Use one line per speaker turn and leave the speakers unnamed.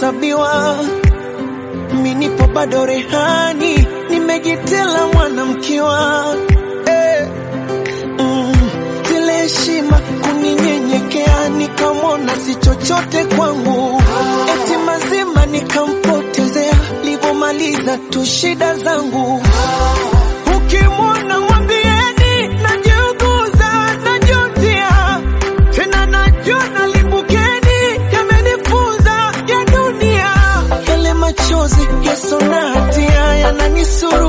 kuhesabiwa. Mi nipo bado rehani, nimejitela mwanamkiwa eh. mm. Zile heshima kuninyenyekea, nikamwona si chochote kwangu, eti mazima nikampotezea, livomaliza tu shida zangu. Ukimwona mwambieni najiuguza, najutia tena, najua nalimbukeni, yamenifunza ya dunia, yale machozi yasona hatia yananisuru